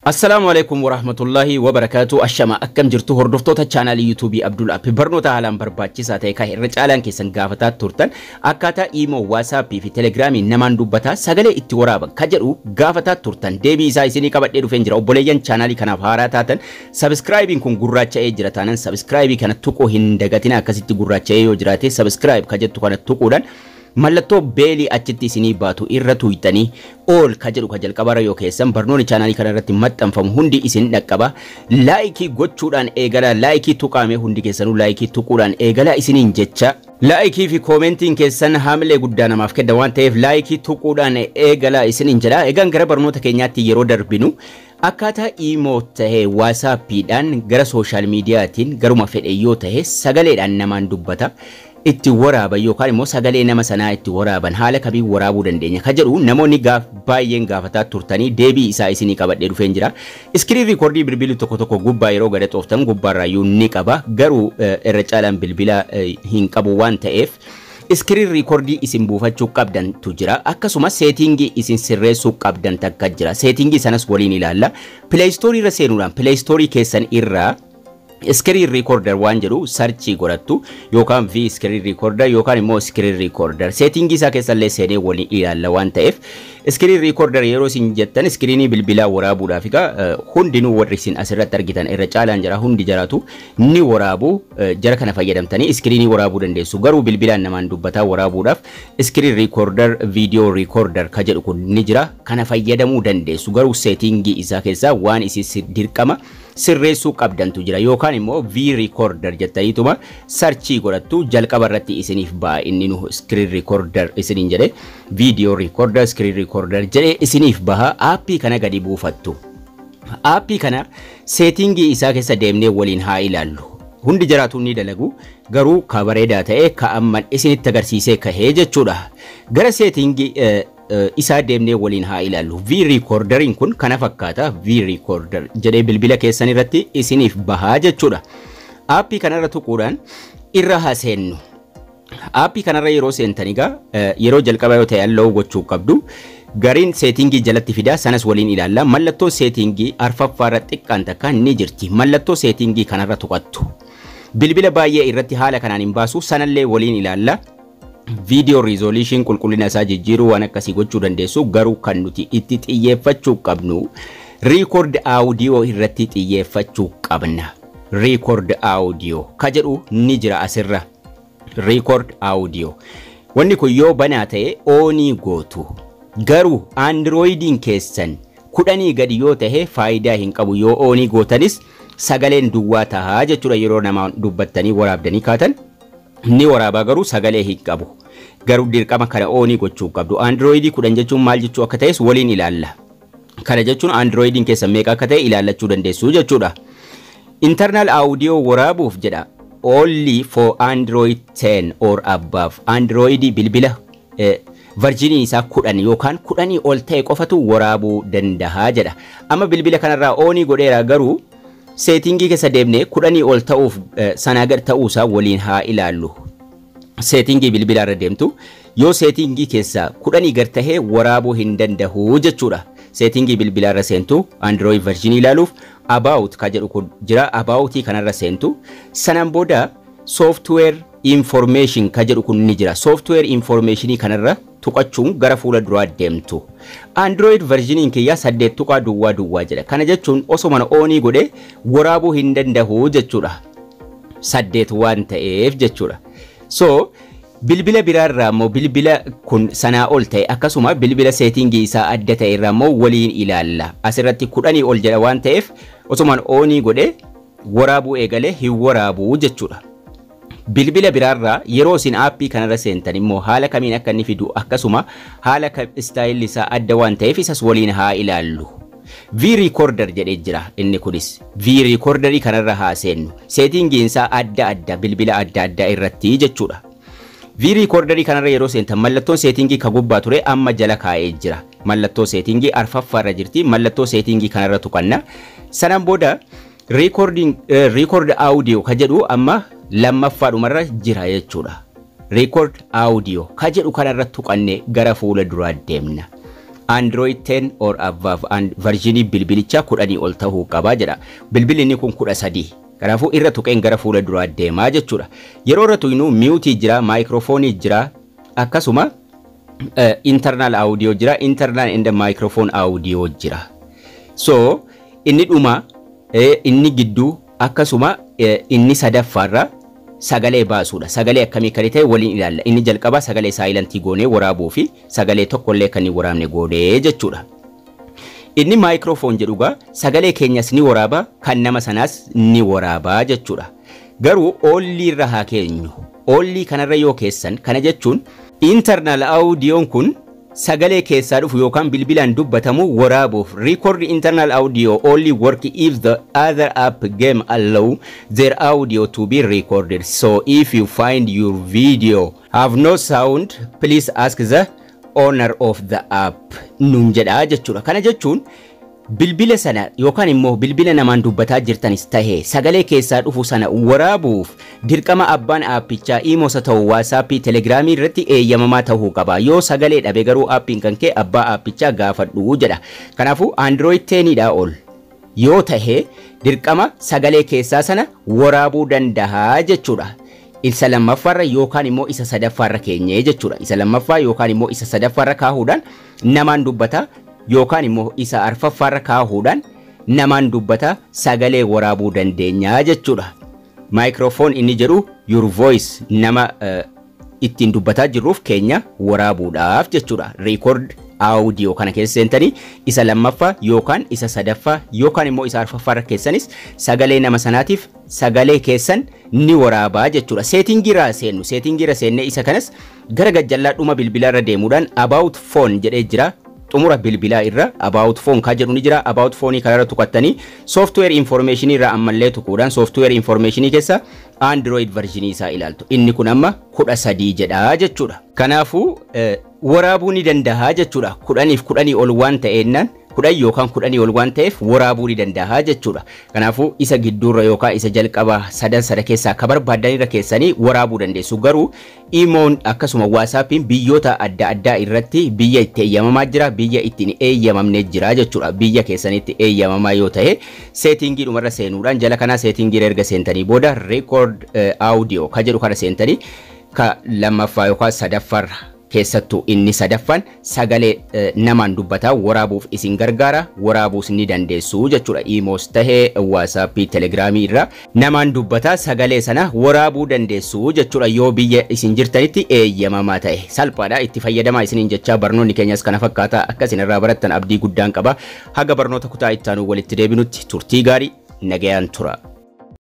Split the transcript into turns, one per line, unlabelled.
Assalaamu alaikum warahmatullahi wabarakaatu ashama akkam jirtu hordoftoota chaanaalii yuutuubii Abdul Appi barnoota haalaan barbaachisaa ta'e kan irra caalaan keessan gaafataa turtan akkaataa iimoo waasaappii fi telegiraamii namaan dubbataa sagalee itti waraaban ka jedhu gaafataa turtan deebii isaa isinii qabadhee dhufeen jira obboleeyyan chaanaalii kanaaf haaraa taatan sabiskiraayibiin kun gurraacha'ee jira taanan sabiskiraayibii kana tuquu hin dagatina akkasitti gurraacha'ee yoo jiraate sabiskiraayib ka jettu kana tuquudhaan mallattoo beelii achitti isinii baatu irra tuuytanii ool ka jedhu ka jalqabara yoo keessan barnoonni chaanaalii kana irratti maxxanfamu hundi isin dhaqqaba laayikii gochuudhaan eegala laayikii tuqaame hundi keessanuu laayikii tuquudhaan eegala isiniin jecha laayikii fi koomentiin keessan haamilee guddaa namaaf kenna waan ta'eef laayikii tuquudhaan eegala isiniin jedha egaan gara barnoota keenyaatti yeroo darbinu akkaataa iimoo tahee waasaappiidhaan gara sooshaal miidiyaatiin garuma fedhe yoo tahe sagaleedhaan namaan dubbata itti waraaban yookaan immoo sagalee nama sanaa itti waraaban haala kamiin waraabuu dandeenya ka jedhu namoonni gaaf baay'een gaafataa turtanii deebii isaa isinii qabadhee dhufeen jira. Iskiriin riikoordii bilbilli tokko tokko gubbaa yeroo gada xooftan gubbaarraayyuu ni qaba garuu irra caalaan bilbila hin qabu waan ta'eef. iskiriin riikoordii isin buufachuu qabdantu jira akkasumas seetingii isin sirreessuu qabdan takka jira seetingii sanas waliin ilaalla pileeyistoorii irra seenuudhaan pileeyistoorii keessan irraa iskiriin riikoorder waan jedhu sarchii godhattu yookaan vi iskiriin riikoorder yookaan immoo iskiriin riikoorder seetingii isaa keessallee seenee waliin ilaalla waan ta'eef iskiriin riikoorder yeroo isin jettan iskiriinii bilbilaa waraabuudhaaf egaa hundinuu warri isin asirratti argitan irra caalaan jira hundi jiraatu ni waraabu jara kana fayyadamtanii iskiriinii waraabuu dandeessu garuu bilbilaan namaan dubbataa waraabuudhaaf iskiriin riikoorder viidiyoo riikoorder ka jedhu kun ni jira kana fayyadamuu dandeessu garuu seetingii isaa keessaa waan isin dirqama sirreessuu qabdantu jira yookaan immoo v recorder jettaniituma sarchii godhattu jalqaba irratti isiniif ba'a inni nu screen recorder isiniin jedhe video recorder screen recorder jedhe isiniif baha aappii kana gadi buufattu. Aappii kana seetingii isaa keessa deemnee waliin haa ilaallu. Hundi jiraatu ni dalagu garuu ka bareedaa ta'e ka amman isinitti agarsiisee kahee jechuudha. Gara seetingii isaa deemnee waliin haa ilaallu. V reecorderiin kun kana fakkaata V recorder jedhee bilbila keessan irratti isiniif bahaa jechuudha. Aappii kanarra tuquudhaan irra haa seennu. Aappii kanarra yeroo seentan egaa yeroo jalqaba yoo ta'e halluu gochuu qabdu. Gariin seetingii jalatti fidaa sanas waliin ilaalla. Mallattoo seetingii arfaffaarra xiqqaan takka ni jirti. Mallattoo seetingii kanarra tuqattu. Bilbila baay'ee irratti haala kanaan hin baasu sanallee waliin ilaalla. viidiyoo riizooliishin qulqullina isaa jijjiiruu waan akkasii gochuu dandeessu garuu kan nuti itti xiyyeeffachuu qabnu riikoord aawudiyoo irratti xiyyeeffachuu qabna. Riikoord aawudiyoo ka jedhu ni jira asirra. Riikoord aawudiyoo. Wanni kun yoo banaa ta'e oonii gootu. Garuu aandirooyidiin keessan kudhanii gadi yoo tahe faayidaa hin qabu yoo oonii gootanis sagaleen duwwaa tahaa jechuudha yeroo nama dubbattanii waraabdanii kaatan. ni waraabaa garuu sagalee hin qabu. Garuu dirqama kana oonii gochuu qabdu. Androidii kudhan jechuun maal jechuu akka ta'es waliin ilaalla. Kana jechuun androidiin keessan meeqa akka ta'e ilaallachuu dandeessu jechuudha. Internal audio waraabuuf jedha. Only for Android 10 or above. Androidii bilbila varjinii isaa kudhan yookaan kudhanii ol ta'e qofatu waraabuu dandahaa jedha. Amma bilbila kanarraa oonii godheera garuu seetingii keessa deemnee kudhanii ol ta'uuf sanaa gad ta'uusaa waliin haa ilaallu. Seetingii bilbilaa irra deemtu yoo seetingii keessa kudhanii gad tahee waraabuu hin danda'u jechuudha. Seetingii bilbilaa irra seentu Android version ilaaluuf About ka jedhu kun jira Aboutii kanarra seentu sanaan booda Software Information ka jedhu kun ni jira. Software Informationii kanarra tuqachuun gara fuula duraa deemtu. Android versioniin kiyyaa saddeet tuqaa duwwaa duwwaa jedha. Kana jechuun osoma oonii godhe waraabuu hin danda'u jechuudha. Saddeet waan ta'eef jechuudha. So bilbila biraarraa immoo bilbila kun sanaa ol ta'e akkasuma bilbila seetingii isaa adda ta'e irraa immoo waliin ilaalla. Asirratti kudhanii ol jedha waan ta'eef osumaan oonii godhe waraabuu eegalee hin waraabuu jechuudha. bilbila biraarraa yeroo isin aappii kanarra seentan immoo haala kamiin akka inni fidu akkasuma haala istaayilli isaa adda waan ta'eef isas waliin haa ilaallu. V recorder jedhee jira inni kunis. V recorderii kanarra haa seennu. Seetingiin isaa adda adda bilbila adda addaa irratti jechuudha. V recorderii kanarra yeroo seentan mallattoon seetingii ka gubbaa ture amma jala kaa'ee jira. Mallattoo seetingii arfaffaarra jirti. Mallattoo seetingii kanarra tuqanna. Sanaan booda record audio ka jedhu amma lammaffaadhumarra jira jechuudha. Record audio ka jedhu kanarra tuqannee gara fuula duraa deemna. Android 10 or above versionii bilbilichaa kudhanii ol ta'uu qabaa jedha. Bilbilli inni kun kudha sadii. Kanaafuu irra tuqeen gara fuula duraa deemaa jechuudha. Yeroo irra tuqnu miyuutii jira, maayikiroofoonii jira, akkasuma internal audio jira, internal and microphone audio jira. So inni dhuma inni gidduu akkasuma inni sadaffaarra sagalee baasuudha. Sagalee akkamii kan ta'e waliin ilaalla. Inni jalqabaa sagalee saayilantii goonee waraabuu fi sagalee tokkollee kan hin waraabne goonee jechuudha. Inni maayikiroofoon jedhugaa sagalee keenyas ni waraaba kan nama sanaas ni waraabaa jechuudha. Garuu oolii irra haa keenyu. Oolii kanarra yoo keessan kana jechuun internal audiyoon kun sagalee keessaa dhufu yookaan bilbilaan dubbatamu waraabuuf record internal audio only work if the other app game allow their audio to be recorded so if you find your video have no sound please ask the owner of the app nuun jedhaa jechuudha kana jechuun bilbila sana yookaan immoo bilbila namaan dubbataa jirtanis tahee sagalee keessaa dhufu sana waraabuuf dirqama abbaan aappichaa iimoosa ta'u waasaappii telegiraamii irratti eeyyamamaa ta'uu qaba yoo sagalee dhabe garuu aappiin kan kee abbaa aappichaa gaafadhu jedha kanaafuu android 10dhaa ol yoo tahee dirqama sagalee keessaa sana waraabuu dandahaa jechuudha. isa lammaffaarra yookaan immoo isa sadaffaarra keenyee jechuudha. Isa lammaffaa yookaan immoo isa sadaffaarra kaahuudhaan namaan dubbata yookaan immoo isa arfaffaarra kaahuudhaan namaan dubbata sagalee waraabuu dandeenya jechuudha. Maayikiroofoon inni jedhu your voice nama ittiin dubbataa jirruuf keenya waraabuudhaaf jechuudha. Record audio kana keessa seentanii isa lammaffaa yookaan isa sadaffaa yookaan immoo isa arfaffaarra keessanis sagalee nama sanaatiif sagalee keessan ni waraabaa jechuudha. Seetingiirra seennu seetingiirra seennee isa kanas gara gajjallaa dhuma bilbilaa irra deemuudhaan about phone jedhee jira. xumura bilbilaa irra about phone kaa jedhu ni jira about phone kanarra tuqattanii software information irra ammallee tuquudhaan software information keessa android version isaa ilaaltu inni kun amma kudha sadii jedha jechuudha kanaafuu waraabuu ni dandahaa jechuudha kudhaniif kudhanii ol waan ta'eennaan kudhan yookaan kudhanii ol waan ta'eef waraabuu ni dandahaa jechuudha kanaafuu isa gidduurra yookaan isa jalqaba sadan sada keessaa akka barbaadanirra keessanii waraabuu dandeessu garuu imoon akkasuma waasaappiin biyyoota adda addaa irratti biyya itti eeyyamamaa jira biyya ittiin eeyyamamne jira jechuudha biyya keessanitti eeyyamamaa yoo ta'e seetingii dhumarra seenuudhaan jala kanaa seetingii erga seentanii booda record audio ka jedhu kana seentanii ka lammaffaa yookaan sadaffaarra keessattuu inni sadaffaan sagalee namaan dubbataa waraabuuf isin gargaara waraabuus ni dandeessu jechuudha imoos tahee waasaappii telegiraamii irraa namaan dubbataa sagalee sana waraabuu dandeessu jechuudha yoo biyya isin jirtanitti eeyyamamaa ta'e salphaadha itti fayyadamaa isiniin jechaa barnoonni keenyas kana fakkaata akka isin irraa barattan abdii guddaan qaba haga barnoota kutaa ittaanuu walitti deebinutti turtii gaarii nagayaan tura.